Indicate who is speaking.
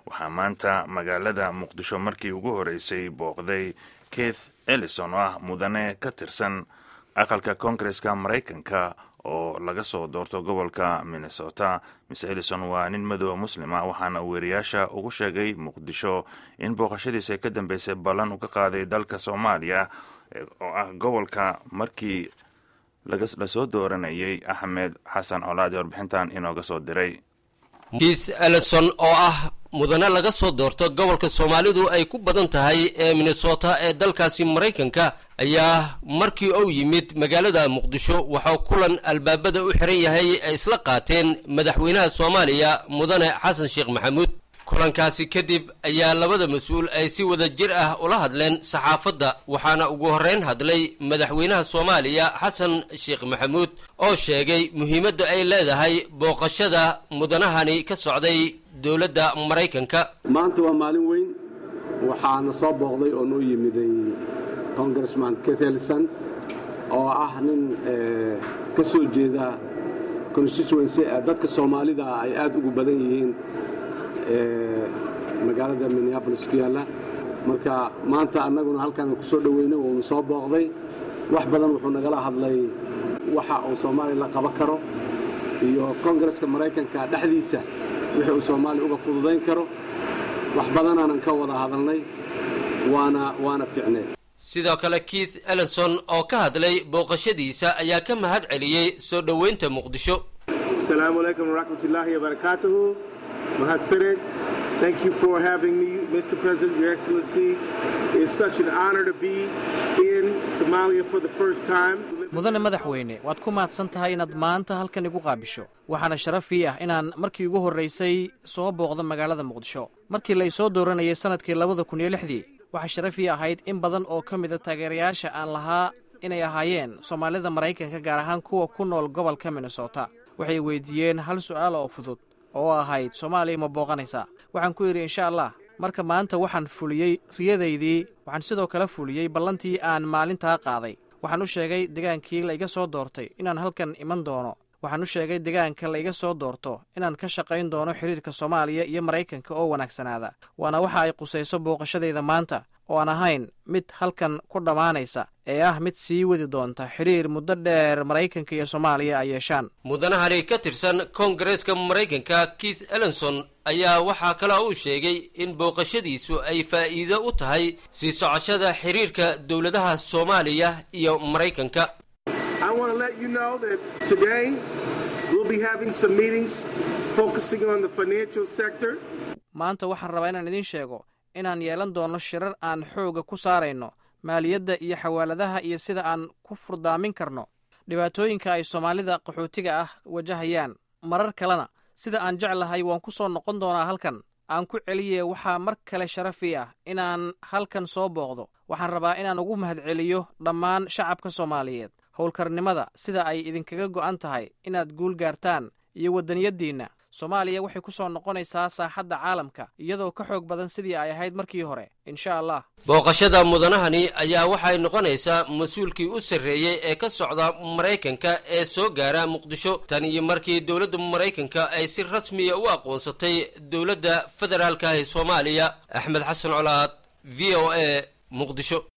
Speaker 1: waxaa maanta magaalada muqdisho markii ugu horeysay booqday keith ellison oo ah mudane ka tirsan aqalka koongareska maraykanka oo laga soo doorto gobolka minnesota mise ellison waa nin madooba muslima waxaana weeriyaasha ugu sheegay muqdisho in booqashadiisa ay ka dambeysay ballan uu ka qaaday dalka soomaaliya oo ah gobolka markii lasoo dooranayay axmed xasan colaad ee warbixintan inooga soo diray
Speaker 2: kiis ellison oo ah mudane laga soo doorto gobolka soomaalidu ay ku badan tahay ee minnesota ee dalkaasi maraykanka ayaa markii uu yimid magaalada muqdisho waxaa kulan albaabada u xiran yahay ay isla qaateen madaxweynaha soomaaliya mudane xasan sheekh maxamuud kulankaasi kadib ayaa labada mas-uul ay si wada jir ah ula hadleen saxaafadda waxaana ugu horreyn hadlay madaxweynaha soomaaliya xasan sheekh maxamuud oo sheegay muhiimadda ay leedahay booqashada mudanahani ka socday dowladda maraykanka
Speaker 3: maanta waa maalin weyn waxaana soo booqday oo noo yimiday congressman kethelson oo ah nin ka soo jeeda constituency dadka soomaalida ay aad ugu badan yihiin magaalada minneabolis ku yaalla marka maanta annaguna halkaan ku soo dhoweynay uunu soo booqday wax badan wuxuu nagala hadlay waxa uu soomaaliya la qaban karo iyo kongareska maraykanka dhexdiisa wixii uu soomaaliya uga fududayn karo wax badanaanan ka wada hadalnay waana waana ficneed
Speaker 2: sidoo kale keith ellison oo ka hadlay booqashadiisa ayaa ka mahad celiyey soo dhoweynta muqdisho
Speaker 4: asalaamu calaykum waraxmatullaahi wabarakaatuhu mahadsaned thank you for having me mr president your excellency it's such an honor to be in somalia for the first time
Speaker 5: mudane madaxweyne waad ku mahadsan tahay inaad maanta halkan igu qaabisho waxaana sharaf ii ah inaan markii ugu horraysay soo booqdo magaalada muqdisho markii la isoo dooranayay sannadkii labada kun iyo lixdii waxaa sharaf ii ahayd in badan oo ka mida taageerayaasha aan lahaa inay ahaayeen soomaalida maraykanka gaar ahaan kuwa ku nool gobolka minnesota waxay weydiiyeen hal su'aal oo fudud oo ahayd soomaaliya ma booqanaysaa waxaan ku yidhi insha allah marka maanta waxaan fuliyey riyadaydii waxaan sidoo kale fuliyey ballantii aan maalintaa qaaday waxaan u sheegay degaankii la iga soo doortay inaan halkan iman doono waxaan u sheegay degaanka la iga soo doorto inaan ka shaqayn doono xidhiirka soomaaliya iyo maraykanka oo wanaagsanaada waana waxa ay qusayso booqashadayda maanta oo aan ahayn mid halkan ku dhammaanaysa ee ah mid sii wadi doonta xidhiir muddo dheer maraykanka iyo soomaaliya ay yeeshaan
Speaker 2: mudanahani ka tirsan koongareeska maraykanka keith ellison ayaa waxaa kale uu sheegay in booqashadiisu ay faa'iido u tahay sii socoshada xidhiirka dowladaha soomaaliya iyo maraykanka
Speaker 5: maanta waxaan rabaa inaan idiin sheego inaan yeelan doono shirar aan xooga ku saarayno maaliyadda iyo xawaaladaha iyo sida aan ku furdaamin karno dhibaatooyinka ay soomaalida qaxootiga ah wajahayaan marar kalena sida aan jeclahay waan ku soo noqon doonaa halkan aan ku celiye waxaa mar kale sharafii ah inaan halkan soo booqdo waxaan rabaa inaan ugu mahadceliyo dhammaan shacabka soomaaliyeed howlkarnimada sida ay idinkaga go'an tahay inaad guul gaartaan iyo waddaniyaddiinna soomaaliya waxay ku soo noqonaysaa saaxadda caalamka iyadoo ka xoog badan sidii ay ahayd markii hore insha allah
Speaker 2: booqashada mudanahani ayaa waxay noqonaysaa mas-uulkii u sarreeyey ee ka socda maraykanka ee soo gaara muqdisho tan iyo markii dowladda maraykanka ay si rasmiya u aqoonsatay dowladda federaalka ee soomaaliya axmed xasan colaad v o a muqdisho